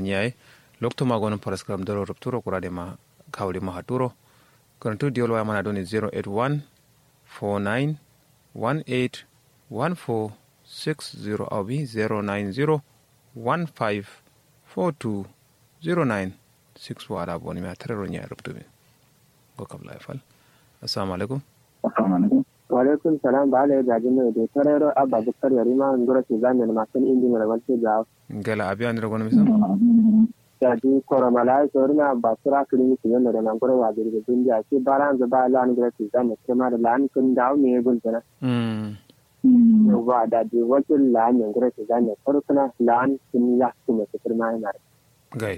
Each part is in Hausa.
nyai lokto ma gonon paras kram doro rupturo kurade ma kawli ma haturo kono diol waya mana doni 081 49 18 14 60 awbi 090 15 42 09 6 wala boni mi a terero nyai ruptumi go kam lay fal assalamu alaikum Waalaikum salam ba ala gaji mai da tarero abba bukar yari ma ngoro ke zami na masu indi mai rabar ce jawo. ngela abi andira gono misam Jadi koro malai sori na ba sura kiri ni kiyon da nan goro wa gari da dunya ce baran za ba lan ngoro ke zami ke ma da lan kun dawo ne gun tana. mm Wa da di wajen lan ngoro ke zami koro kuna lan kun ya kuma su firma yana. gay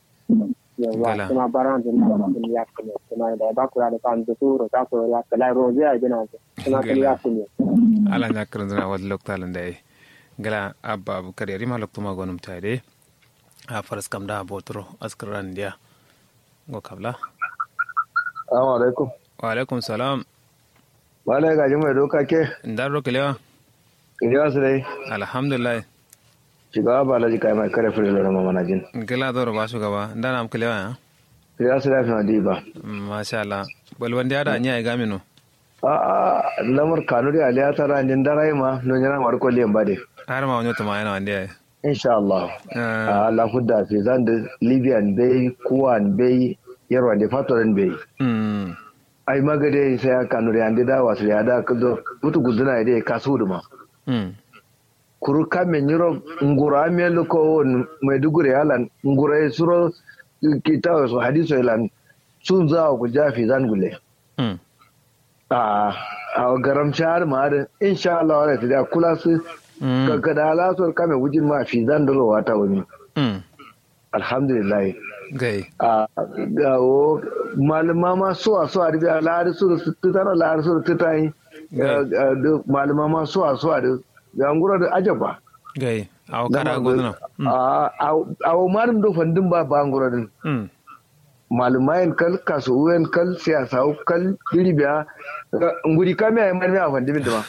Yawa Gala. kuma baran za na kun ya kuma kuma da ba ku da kan da turo ta ko ya kala roje a gina kuma kun ya kuma. ala ñakkarandina wadde loktale nde ngala abba aboubacary arima loktuma gonum tayde ha faras kam da botoro askaran ndiya go kabla Assalamu alaikum. waaleykum salam Malai gaji mai doka ke, ndarɗo kelewa Iliya su dai, alhamdulillah shugaba ba laji kai mai kare fure lura mamana jin. ngela doro ba shugaba ndanam kelewa ya Iliya su lafi na diba. machallah bolwande aɗa ña e gamino A a lamar kanuri aliya ta ranin darai ma non yana marko liyan bade. har ma wonotoma ena wande ay Insha Allah. A Allah hudda fi zan da Libyan bai, Kuwan bai, Yarwa da Fatoran bai. mm Ai magade sai ya kanuri an da wasu ya da kudo mutu guduna ya dai kasu duma. mm Kuru kamen yiro ngura melu ko Maiduguri alan ngura ya suro kita su hadiso ilan sun za ku jafi zan gule. mm a a garam shahar ma da insha Allah wala ta da kula su mm ka da alasar kame wujin ma fi zan da rawa ta wani mm alhamdulillah gay a ga o malama ma so a so a riga lahar su su tutara lahar su tutai malama ma so a so a da gangura da ajaba gay awo kara goduna a a o marim do fandin ba ba ngura din mm malumayen kal kasuwen kal siyasa kal diribiya nguri kame ay marmi a fandin da ma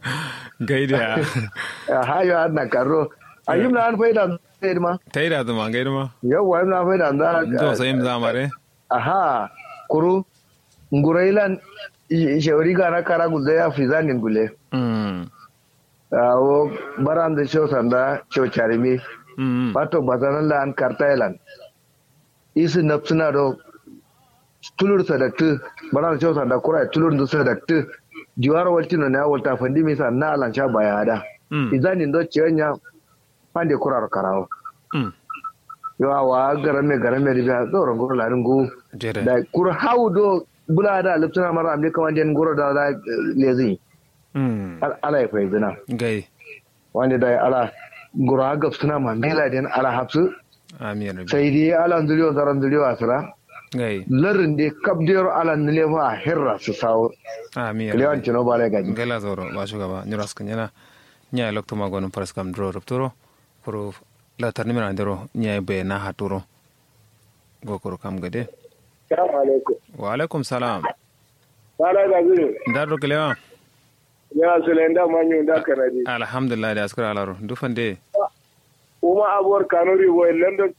gay da hayo har na karo ayim na an faida zai ma tayda duma gay duma yau ayim na faida do za sayim zamare aha kuru ngurailan shawari ga na kara gulde ya fi zanin gule mm awo baran da show sanda show charimi mm pato bazanan la an kartailan isi napsuna do tulur sadaktu baran da show sanda kura tulur da sadaktu diwara waltino ne walta fandi mi sa na alan sha bayada mm izanin do ciyanya pande kurar karawo mm yawa wa garame garame riga tsoron goro larin gu jere da kur hau do bula da liptuna mara amne kaman den goro da da lezi mm ala ya fai zina gay wanda da ala goro ha gab suna ma mela den ala hapsu amin rabbi sai dai ala nduliyo zaran nduliyo asira gay larin de kabdiyar ala nule fa hirra su sawo amin lewan rabbi tino bale gaji gela zoro ba shugaba nyuras kanyana nya lokto magonum paras kam dro rupturo kuro la tarnimira ndero nya be na haturo go kuro kam gade Salamu alaikum. wa alaikum salam Bala da zuru. ndardo kelewa Ya Sulenda manyu da kanadi. alhamdulillah da askara alaro dufande Kuma abuwar kanuri wa london